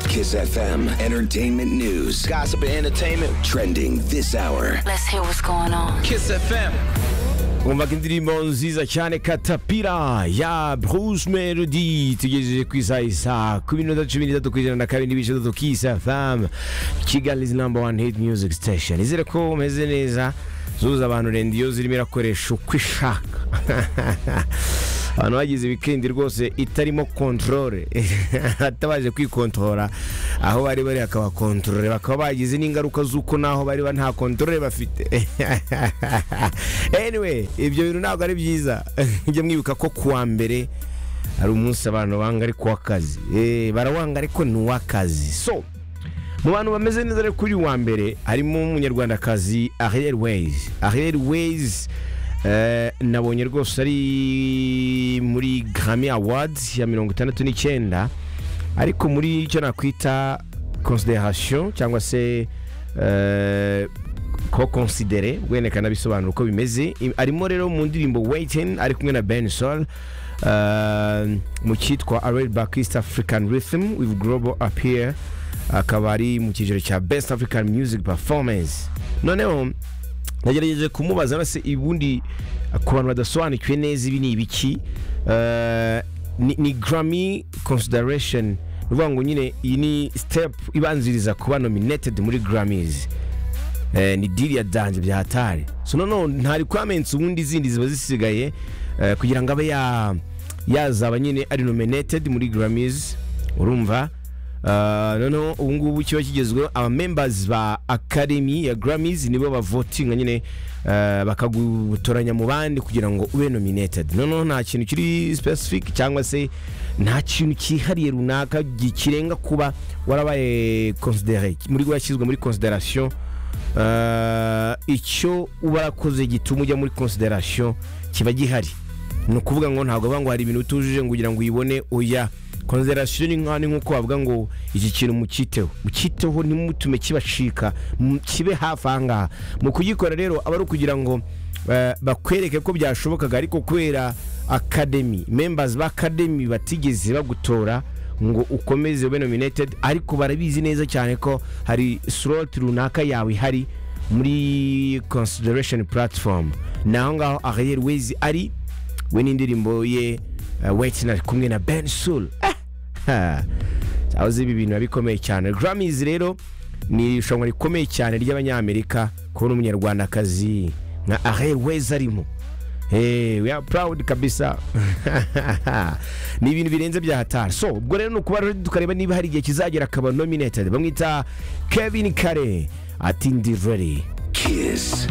Kiss FM, entertainment news, Gossip and entertainment. trending this hour. Let's hear what's going on. Kiss FM. wumvaga indirimbo nziza cyane katapira ya bruce melody tugejeje ku isaha isa ku minota cumi n'itatu ku ijana na kabiri n'ibice bitatu kisa famu kigali izi namba wani hiti miyuziki sitesheni izere ko umeze neza zuza abantu rendiyo zirimo irakoresha uko ishaka abantu bagize wikendi rwose itarimo kontorore batabanje kwikontorora aho bari bari hakaba kontorore bakaba bagize n'ingaruka z'uko n'aho bari ba- nta kontorore bafite anyway ibyo bintu ntabwo ari byiza njye mwibuka ko kuwa mbere hari umunsi abantu banga ariko w'akazi Eh, barawanga ariko ni uw'akazi so mu bantu bameze neza rero kuri uyu wa mbere harimo umunyarwandakazi ariel ways ariel ways eh, nabonye rwose ari muri grammy awards ya mirongo itandatu n'icyenda ariko muri icyo nakwita consideration cyangwa se eh, ko considere wenda kanabisobanura uko bimeze I- arimo rero mu ndirimbo waiting ari kumwe na ben sol eh, mu cyitwa arel back east african rhythm with global appear akaba ari mu cyiciro cya best african music performance noneho nagerageje kumubaza nase ubundi ku bantu badasobanukiwe neza ibi ni ibiki eh, ni- ni grammy consideration ni ukuvuga ngo nyine iyi ni step ibanziriza kuba nominated muri grammys Eh, ni diri ya danje bya hatari so noneho ntari kwamensa ubundi izindi ziba zisigaye eh, kugira ngo abe ya yazaba nyine ari nominated muri grammys urumva Uh, noneho ubu ngubu kiba kigezweho abamembers ba academy ya grammys nibo bavotinga nyine eh, bakagutoranya mu bandi kugira ngo ube nominated noneho nta kintu kiri specific cyangwa se nta kintu cyihariye runaka kirenga kuba warabaye considere muri washyizwe muri consideration Eh, icyo uba warakoze gituma ujya muri consideration kiba gihari ni ukuvuga ngo ntabwo bavuga ngo hari ibintu utujuje ngo ugira ngo uyibone oya consideration ni nk'aho ni nk'uko bavuga ngo iki kintu mukiteho mukiteho ntimutume kibacika mu- kibe hafi aha ngaha mu kugikora rero aba ari ukugira ngo eh, bakwereke ko byashobokaga ariko kubera academy members ba academy batigeze bagutora ngo ukomeze ube nominated ariko barabizi neza cyane ko hari slot runaka yawe ihari muri consideration platform ni aho ngaho ariel wezi ari we n'indirimbo ye uh, waitinari kumwe na ben sul azi ibi bintu biba bikomeye cyane grammys rero ni irushanwa rikomeye cyane ry'abanyamerika kubona umunyarwandakazi nka ariel wezi arimo Hey, we are proud kabisa ni ibintu birenze bya hatari so ubwo rero ni ukuba rero tukareba niba hari igihe kizagera akaba nominated bamwita kevin kare ati ndi ready Kiss